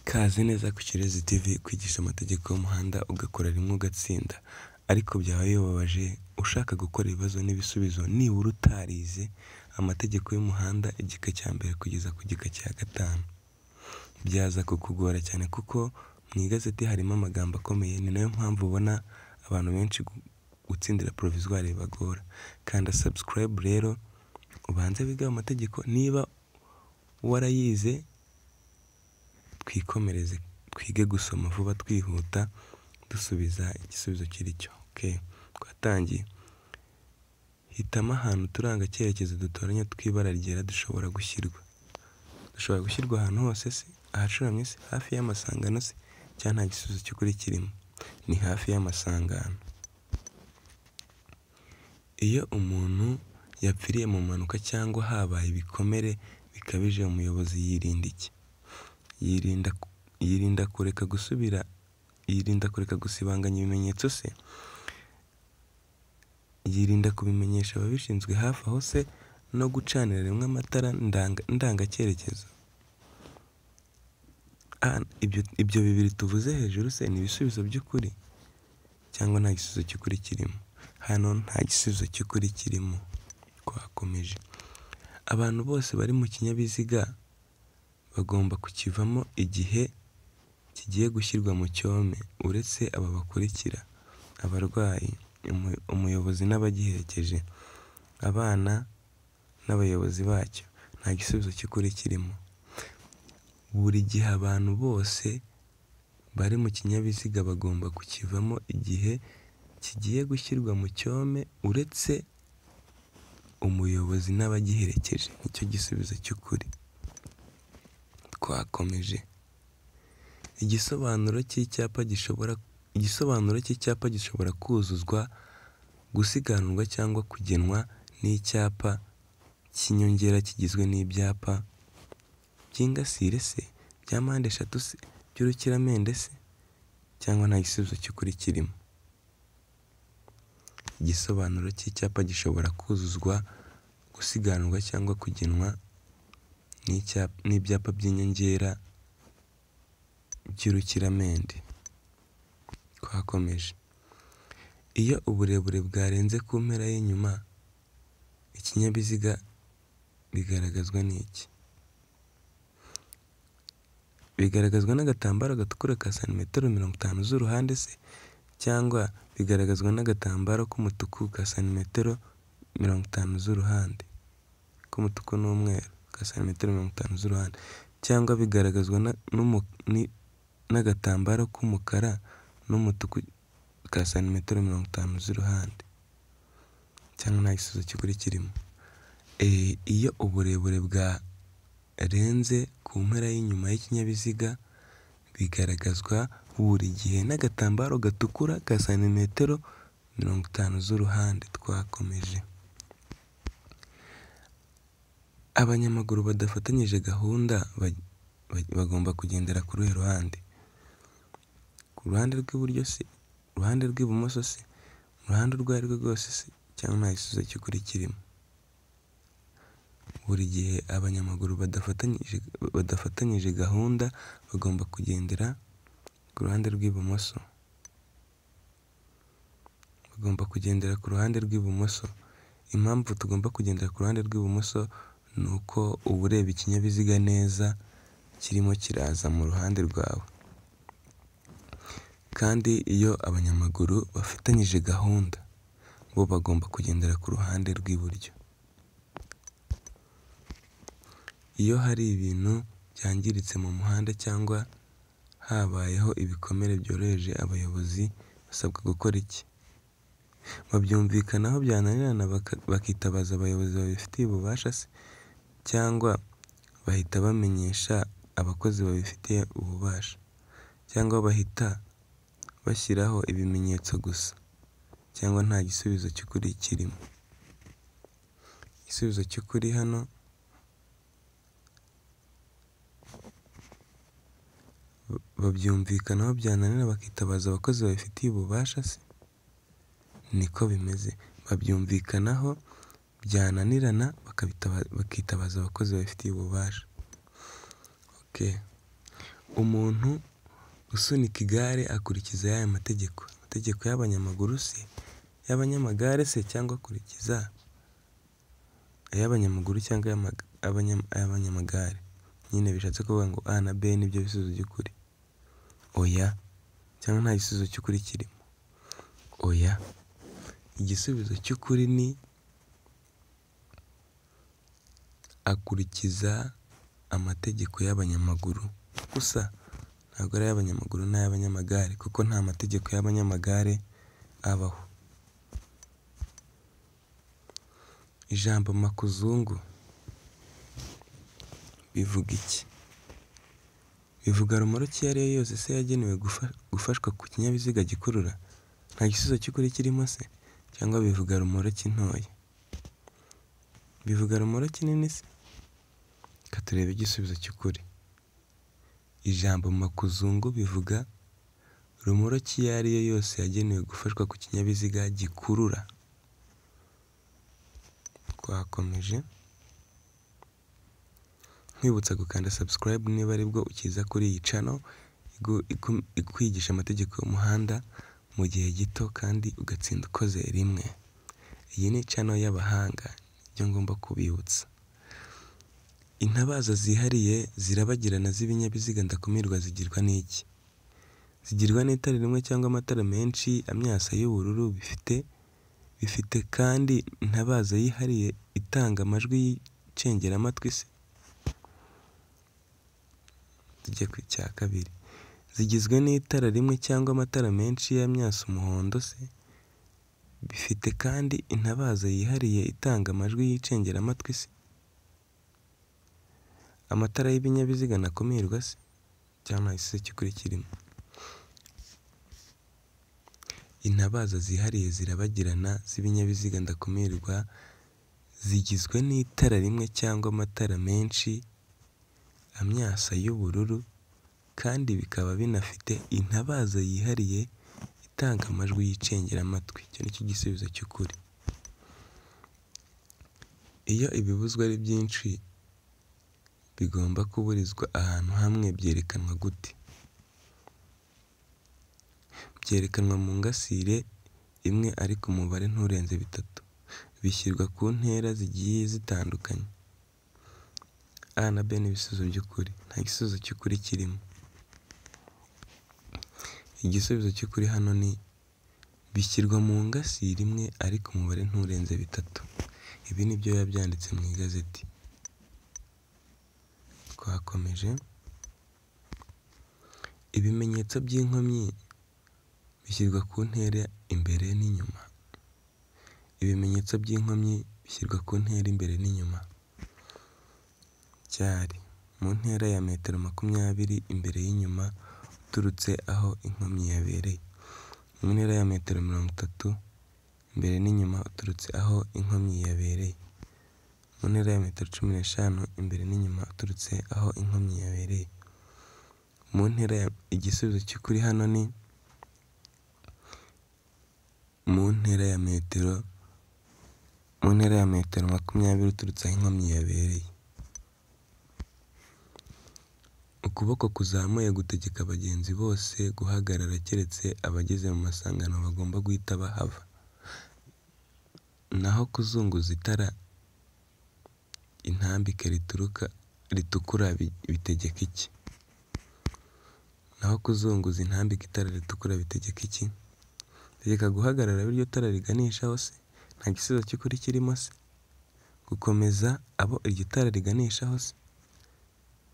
Ikaze neza ku Kirezi TV kwigisha amategeko y'umuhanda ugakora rimwe ugatsinda, ariko byaba bibabaje ushaka gukora ibibazo n'ibisubizo nibura utarize amategeko y'umuhanda igika cya mbere kugeza ku gika cya gatanu. Byaza kukugora cyane kuko mu igazeti harimo amagambo akomeye ni nayo mpamvu ubona abantu benshi gutsindira Provisoire bibagora. Kanda subscribe rero ubanze wige ayo mategeko niba warayize twikomereze twige gusoma vuba twihuta dusubiza igisubizo kiri cyo. Okay, twatangiye. Hitamo ahantu uturangacyerekezo dutoranya tw'ibara ryera dushobora gushyirwa. Dushobora gushyirwa ahantu hose se, ahacuramye se, hafi y'amasangano se, cyangwa nta gisubizo cy'ukuri kirimo. Ni hafi y'amasangano. Iyo umuntu yapfiriye mu mpanuka cyangwa habaye ibikomere bikabije umuyobozi yirinda iki? Yirinda yirinda kureka gusubira yirinda kureka gusibanganya ibimenyetso se? Yirinda kubimenyesha ababishinzwe hafi aho se no gucanira rimwe amatara ndanga ndangacyerekezo? Ah, ibyo ibyo bibiri tuvuze hejuru se ni ibisubizo by'ukuri cyangwa nta gisubizo cy'ukuri kirimo? Hano nta gisubizo cy'ukuri kirimo. Twakomeje. Abantu bose bari mu kinyabiziga bagomba kukivamo igihe kigiye gushyirwa mu cyome uretse aba bakurikira: abarwayi, umuyobozi n'abagiherekeje, abana n'abayobozi bacyo. Nta gisubizo cy'ukuri kirimo. Buri gihe abantu bose bari mu kinyabiziga bagomba kukivamo igihe kigiye gushyirwa mu cyome uretse umuyobozi n'abagiherekeje. Nicyo gisubizo cy'ukuri. Twakomeje. Igisobanuro cy'icyapa gishobora igisobanuro cy'icyapa gishobora kuzuzwa, gusiganwa cyangwa kugenwa n'icyapa cy'inyongera kigizwe n'ibyapa by'ingasire se, bya mpande eshatu se, by'urukiramende se, cyangwa nta gisubizo cy'ukuri kirimo. Igisobanuro cy'icyapa gishobora kuzuzwa, gusiganwa cyangwa kugenwa n'ibyapa by'inyongera by'urukiramende. Twakomeje. Iyo uburebure bwarenze ku mpera y'inyuma, ikinyabiziga bigaragazwa n'iki? Bigaragazwa n'agatambaro gatukura ka santimetero mirongo itanu z'uruhande se, cyangwa bigaragazwa n'agatambaro k'umutuku ka santimetero mirongo itanu z'uruhande, k'umutuku n'umweru ka santimetero mirongo itanu z'uruhande, cyangwa bigaragazwa n'agatambaro k'umukara n'umutuku ka santimetero mirongo itanu z'uruhande, cyangwa nta gisubizo cy'ukuri kirimo. Iyo uburebure bwarenze ku mpera y'inyuma y'ikinyabiziga, bigaragazwa buri gihe n'agatambaro gatukura ka santimetero mirongo itanu z'uruhande. Twakomeje. Abanyamaguru badafatanyije gahunda bagomba kugendera ku ruhe ruhande? Ku ruhande rw'iburyo se, uruhande rw'ibumoso se, mu ruhande urwo ari rwo rwose se, cyangwa nta gisubizo cy'ukuri kirimo. Buri gihe abanyamaguru badafatanyije badafatanyije gahunda bagomba kugendera ku ruhande rw'ibumoso. Bagomba kugendera ku ruhande rw'ibumoso. Impamvu tugomba kugendera ku ruhande rw'ibumoso ni uko uba ureba ikinyabiziga neza kirimo kiraza mu ruhande rwawe. Kandi iyo abanyamaguru bafatanyije gahunda, bo bagomba kugendera ku ruhande rw'iburyo. Iyo hari ibintu byangiritse mu muhanda cyangwa habayeho ibikomere byoroheje, abayobozi basabwa gukora iki? Babyumvikanaho byananirana bakitabaza abayobozi babifitiye ububasha se, cyangwa bahita bamenyesha abakozi babifitiye ububasha, cyangwa bahita bashyiraho ibimenyetso gusa, cyangwa nta gisubizo cy'ukuri kirimo. Igisubizo cy'ukuri hano babyumvikanaho byananirana bakitabaza abakozi babifitiye ububasha se? Niko bimeze. Babyumvikanaho byananirana bakitabaza abakozi babifitiye ububasha. Okay. umuntu usunika igare akurikiza y'aya mategeko, amategeko y'abanyamaguru se, ay'abanyamagare se cyangwa akurikiza ay'abanyamaguru cyangwa ay'abanyamagare, nyine bishatse kuvuga ngo A na B nibyo bisubizo by'ukuri, oya cyangwa nta gisubizo cy'ukuri kirimo, oya, igisubizo cy'ukuri ni akurikiza amategeko y'abanyamaguru gusa, ntabwo ari ay'abanyamaguru n'ay'abanyamagare kuko nta mategeko y'abanyamagare abaho. Ijambo makuzungu bivuga iki? Bivuga romoruki iyo ari yo yose se yagenewe gufashwa ku kinyabiziga gikurura, nta gisubizo cy'ukuri kirimo se, cyangwa bivuga romoruki ntoya? Bivuga romoruki nini se? Reka turebe igisubizo cy'ukuri, ijambo makuzungu bivuga romoruki iyo ari yo yose yagenewe gufashwa ku kinyabiziga gikurura, twakomeje, nkwibutsa gukanda subscribe niba aribwo ukiza kuri iyi cano ikwigisha amategeko y'umuhanda mu gihe gito kandi ugatsinda ukoze rimwe, iyi ni cano y'abahanga nibyo ngomba kubibutsa, intabaza zihariye zirabagirana z'ibinyabiziga ndakumirwa zigirwa n'iki? Zigirwa n'itara rimwe cyangwa amatara menshi amyasa y'ubururu bifite bifite kandi intabaza yihariye itanga amajwi y'icengerematwi se? Tujye ku cya kabiri, zigizwe n'itara rimwe cyangwa amatara menshi y'amyasa umuhondo se? Bifite kandi intabaza yihariye itanga amajwi y'icengerematwi se? Amatara y'ibinyabiziga ndakumirwa se? Cyangwa nta gisubizo cy'ukuri kirimo? Intabaza zihariye zirabagirana z'ibinyabiziga ndakumirwa zigizwe n'itara rimwe cyangwa amatara menshi amyasa y'ubururu kandi bikaba binafite intabaza yihariye itanga amajwi y'icengerematwi, icyo ni cyo gisubizo cy'ukuri. Iyo ibibuzwa ari byinshi bigomba kuburizwa ahantu hamwe byerekanwa gute? Byerekanwa mu ngasire imwe ariko umubare nturenze bitatu, bishyirwa ku ntera zigiye zitandukanye, A na B ni ibisubizo by'ukuri, nta gisubizo cy'ukuri kirimo, igisubizo cy'ukuri hano ni bishyirwa mu ngasire imwe ariko umubare nturenze bitatu, ibi ni byo biba byanditse mu igazeti, twakomeje, ibimenyetso by'inkomyi bishyirwa ku ntera imbere n'inyuma, ibimenyetso by'inkomyi bishyirwa ku ntera imbere n'inyuma, cyari mu ntera ya metero makumyabiri imbere y'inyuma uturutse aho inkomyi yabereye, mu ntera ya metero mirongo itatu imbere n'inyuma uturutse aho inkomyi yabereye, mu ntera ya metero cumi n'eshanu imbere n'inyuma uturutse aho inkomyi yabereye, mu ntera igisubizo cy'ukuri hano ni mu ntera ya metero mu ntera ya metero makumyabiri uturutse aho inkomyi yabereye, ukuboko kuzamuye gutegeka abagenzi bose guhagarara keretse abageze mu masangano bagomba guhita bahava, naho kuzunguza itara intambike rituruka ritukura bitegeka iki? Naho kuzunguza intambike itara ritukura bitegeka iki? Bitegeka guhagarara aho iryo tara riganishaho se? Nta gisubizo cy'ukuri kirimo se? Gukomeza abo iryo tara riganishaho se?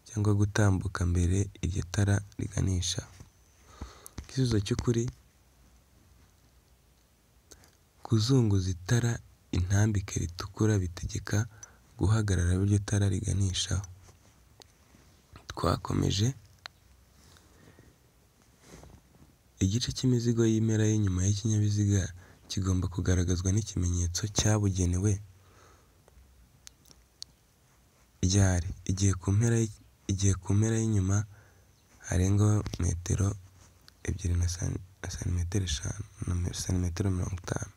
Cyangwa gutambuka mbere iryo tara riganisha? Igisubizo cy'ukuri, kuzunguza itara intambike ritukura bitegeka guhagarara aho iryo tara riganishaho, twakomeje, igice cy'imizigo y'impera y'inyuma y'ikinyabiziga kigomba kugaragazwa n'ikimenyetso cyabugenewe, ryari? Igihe ku mpera igihe ku mpera y'inyuma harengaho metero ebyiri na santimetero eshanu na santimetero mirongo itanu,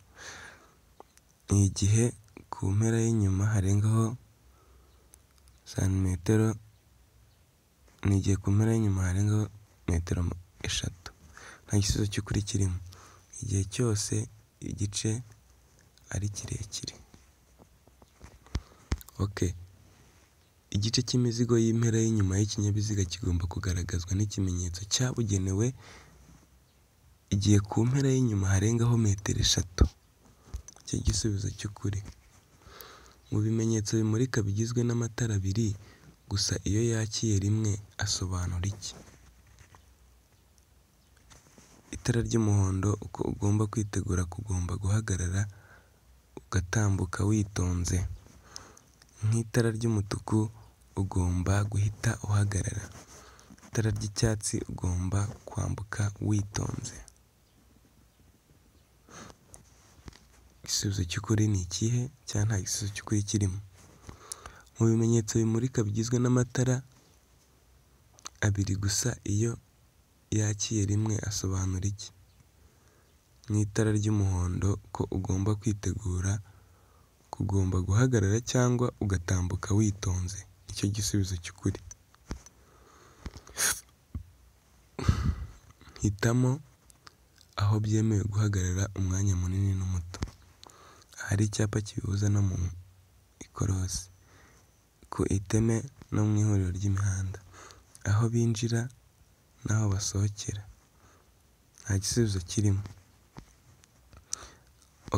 ni igihe ku mpera y'inyuma harengaho santimetero ni igihe ku mpera y'inyuma harengaho metero eshatu. Nta gisubizo cy'ukuri kirimo, igihe cyose igice ari kirekire. OK. Igice cy'imizigo y'impera y'inyuma y'ikinyabiziga kigomba kugaragazwa n'ikimenyetso cyabugenewe igihe ku mpera y'inyuma harengaho metero eshatu. Nicyo gisubizo cy'ukuri. Mu bimenyetso bimurika bigizwe n'amatara abiri gusa iyo yakiye rimwe asobanura iki? Itara ry'umuhondo uko ugomba kwitegura kugomba guhagarara ugatambuka witonze. Nk'itara ry'umutuku ugomba guhita uhagarara. Itara ry'icyatsi ugomba kwambuka witonze. Igisubizo cy'ukuri ni ikihe cyangwa nta gisubizo cy'ukuri kirimo? Mu bimenyetso bimurika bigizwe n'amatara abiri gusa iyo yakiye rimwe asobanura iki? Nk'itara ry'umuhondo ko ugomba kwitegura kugomba guhagarara cyangwa ugatambuka witonze. Nicyo gisubizo cy'ukuri. Hitamo aho byemewe guhagarara umwanya munini n'umuto. Ahari icyapa kibibuza no mu ikorosi, ku iteme no mu ihuriro ry'imihanda, aho binjira n'aho basohokera. Nta gisubizo kirimo.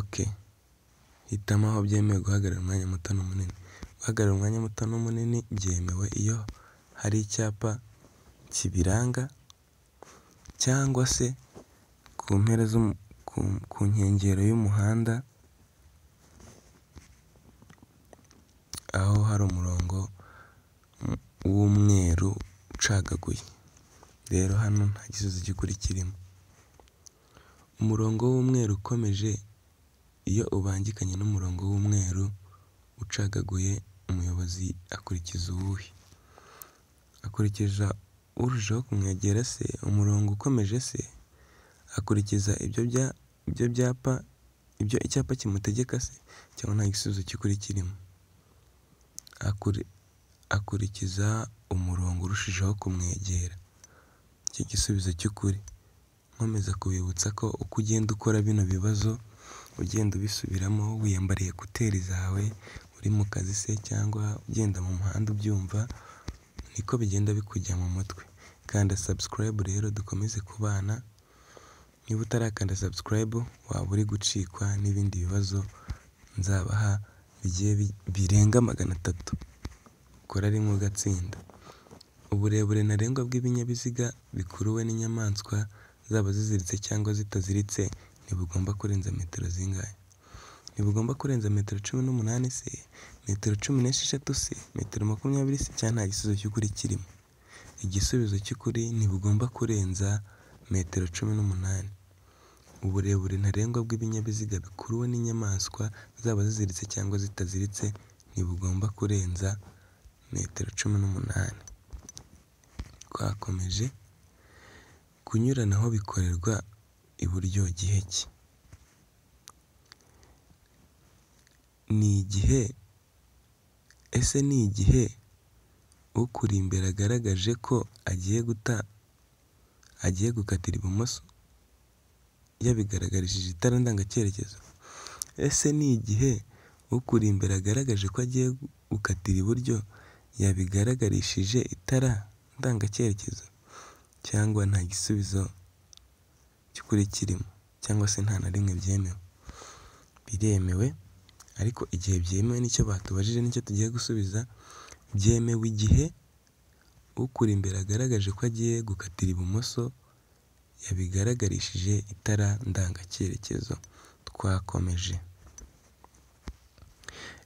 OK. Hitamo aho byemewe guhagarara umwanya muto n'umunini. Guhagarara umwanya muto n'umunini byemewe iyo hari icyapa kibiranga cyangwa se ku mpera ku nkengero y'umuhanda aho hari umurongo w'umweru ucagaguye. Rero hano nta gisubizo cy'ukuri kirimo. Umurongo w'umweru ukomeje iyo ubangikanye n'umurongo w'umweru ucagaguye umuyobozi akurikiza uwuhe? Akurikiza urushaho kumwegera se? Umurongo ukomeje se? Akurikiza ibyo byapa ibyo icyapa kimutegeka se? Cyangwa nta gisubizo cy'ukuri kirimo? Akurikiza umurongo urushijeho kumwegera. Nicyo gisubizo cy'ukuri. Nkomeza kubibutsa ko uko ugenda ukora bino bibazo ugenda ubisubiramo wiyambariye ekuteri zawe, uri mu kazi se cyangwa ugenda mu muhanda ubyumva, niko bigenda bikujya mu mutwe. Kanda subscribe rero dukomeze kubana, niba utarakanda subscribe waba uri gucikwa n'ibindi bibazo nzabaha birenga magana atatu. Kora rimwe ugatsinda. Uburebure ntarengwa bw'ibinyabiziga bikuruwe n'inyamaswa zaba ziziritse cyangwa zitaziritse ntibugomba kurenza metero zingahe? Ntibugomba kurenza metero cumi n'umunani se? Metero cumi n'esheshatu se? Metero makumyabiri se? Cyangwa nta gisubizo cy'ukuri kirimo? Igisubizo cy'ukuri ntibugomba kurenza metero cumi n'umunani. Uburebure ntarengwa bw'ibinyabiziga bikuruwe n'inyamaswa zaba ziziritse cyangwa zitaziritse ntibugomba kurenza metero cumi n'umunani. Twakomeje. Kunyuranaho bikorerwa iburyo gihe ki? Ni igihe ese ni igihe ukuri imbere agaragaje ko agiye guta agiye gukatira ibumoso yabigaragarishije itara ndangacyerekezo? Ese ni igihe ukuri imbere agaragaje ko agiye gukatira iburyo yabigaragarishije itara ndangacyerekezo? Cyangwa nta gisubizo cy'ukuri kirimo cyangwa se nta na rimwe byemewe? Biremewe ariko igihe byemewe nicyo batubajije nicyo tugiye gusubiza, byemewe igihe ukuri imbere agaragaje ko agiye gukatira ibumoso yabigaragarishije itara ndangacyerekezo. Twakomeje.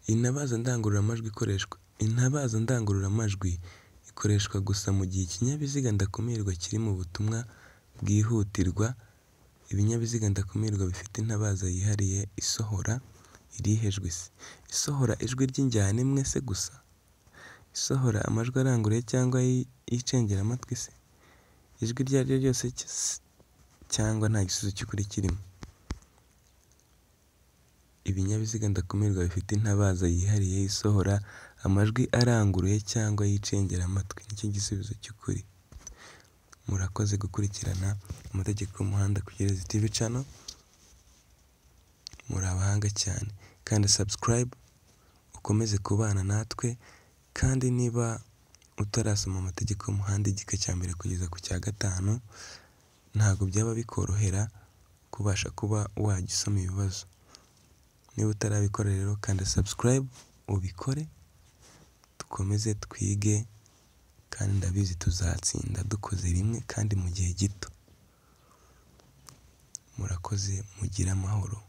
Intabaza ndangururamajwi ikoreshwa. Intabaza ndangururamajwi ikoreshwa gusa mu gihe ikinyabiziga ndakumirwa kiri mu butumwa bwihutirwa. Ibinyabiziga ndakumirwa bifite intabaza yihariye isohora irihe jwi se? Isohora ijwi ry'injyana imwe se gusa? Isohora amajwi aranguruye cyangwa y'icengerematwi se? Ijwi iryo ari ryo ryose cyangwa nta gisubizo cy'ukuri kirimo? Ibinyabiziga ndakumirwa bifite intabaza yihariye isohora amajwi aranguruye cyangwa yicengera amatwi nicyo gisubizo cyukuri. Murakoze gukurikirana amategeko y'umuhanda kuri Gereza TV Channel, muri abahanga cyane kandi subscribe ukomeze kubana natwe kandi niba utarasoma amategeko y'umuhanda igika cya mbere kugeza ku cya gatanu ntabwo byaba bikorohera kubasha kuba wajya usoma ibibazo. Niba utarabikora rero kanda subscribe ubikore dukomeze twige kandi ndabizi tuzatsinda dukoze rimwe kandi mu gihe gito. Murakoze mugire amahoro.